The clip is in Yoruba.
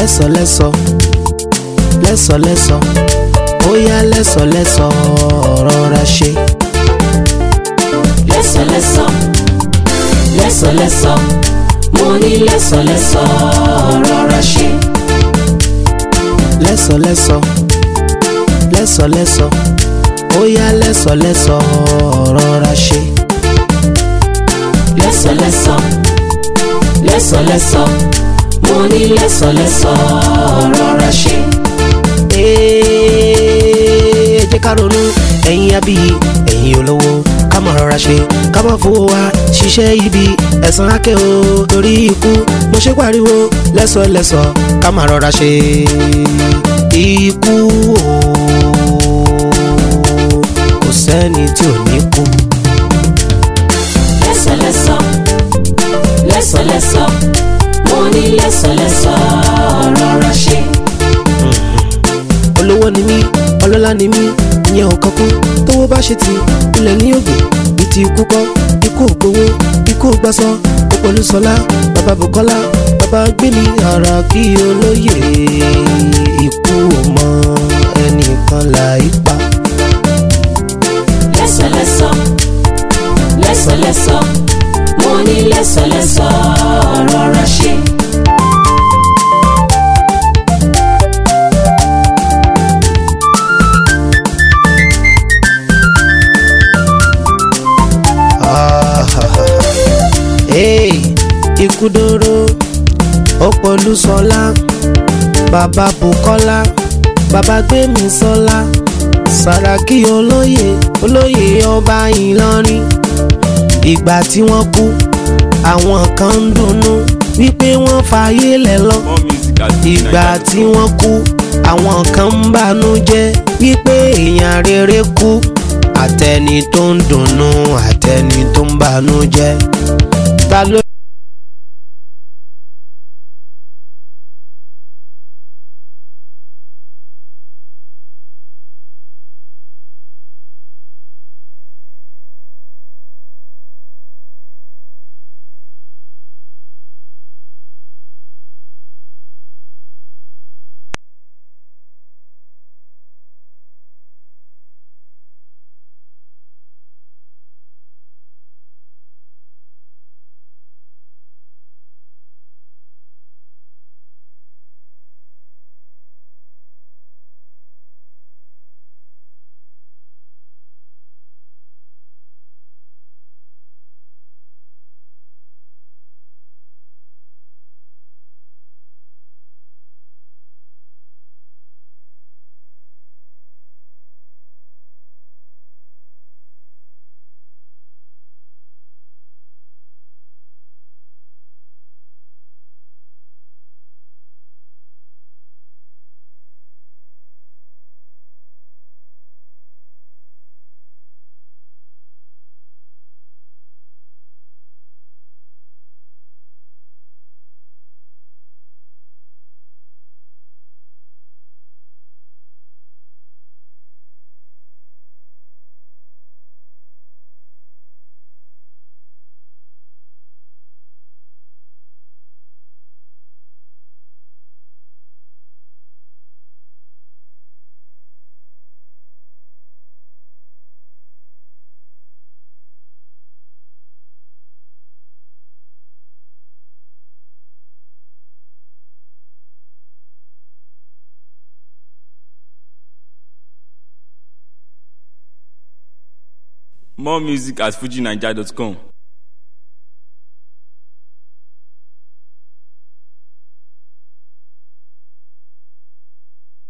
lẹ́sọ̀lẹ́sọ̀ lẹ́sọ̀lẹ́sọ̀ ó yá lẹ́sọ̀lẹ́sọ̀ rọra ṣe. lẹ́sọ̀lẹ́sọ̀ lẹ́sọ̀lẹ́sọ̀ mo ní lẹ́sọ̀lẹ́sọ̀ rọra ṣe. lẹ́sọ̀lẹ́sọ̀ lẹ́sọ̀lẹ́sọ̀ ó yá lẹ́sọ̀lẹ́sọ̀ rọra ṣe. lẹ́sọ̀lẹ́sọ̀ lẹ́sọ̀lẹ́sọ̀ mo ní lẹ́sọ̀lẹ́sọ̀ rọra ṣe. ẹ jẹ́ ká ronú ẹ̀yin abíyí ẹ̀yin olówó ká mọ̀ rọra ṣe ká mọ̀ fowó wa ṣiṣẹ́ ibi ẹ̀san ákẹ́ o torí ikú mo ṣe pariwo lẹ́sọ̀lẹ́sọ̀ ká mọ̀ rọra ṣe ikú o kò sẹ́ni tí ò ní kú. lẹ́sọ̀lẹ́sọ̀ lẹ́sọ̀lẹ́sọ̀ mo ní lẹ́sọ̀lẹ́sọ̀ rọra ṣe. olówó ni mí ọlọ́lá ni mí ìyẹn ò kankú tówó bá ṣe ti ilẹ̀ ní ògbè ní ti ikú kọ́ ikú ò gbowó ikú ò gbàsọ ó pẹ̀lú sọlá bàbá bukola bàbá gbémi ara kí olóyè ikú ò mọ ẹnìkan là í pa. lẹ́sọ̀lẹ́sọ̀ lẹ́sọ̀lẹ́sọ̀ mo ní lẹ́sọ̀lẹ́sọ̀ rọra ṣe. Hey, ikú dóró ó pọ̀lú sọlá bàbá bukola bàbá gbémi sọlá sàràkí olóyè olóyè ọba ìlọrin ìgbà tí wọ́n kú àwọn kan ń dunnú wípé wọ́n fàyè lẹ̀ lọ More music at ìgbà tí wọ́n kú àwọn kan ń bànú jẹ́ wípé èèyàn rere kú àtẹni tó ń dunnú àtẹni tó ń bànú jẹ́ ta ló. More music at fujinaija.com.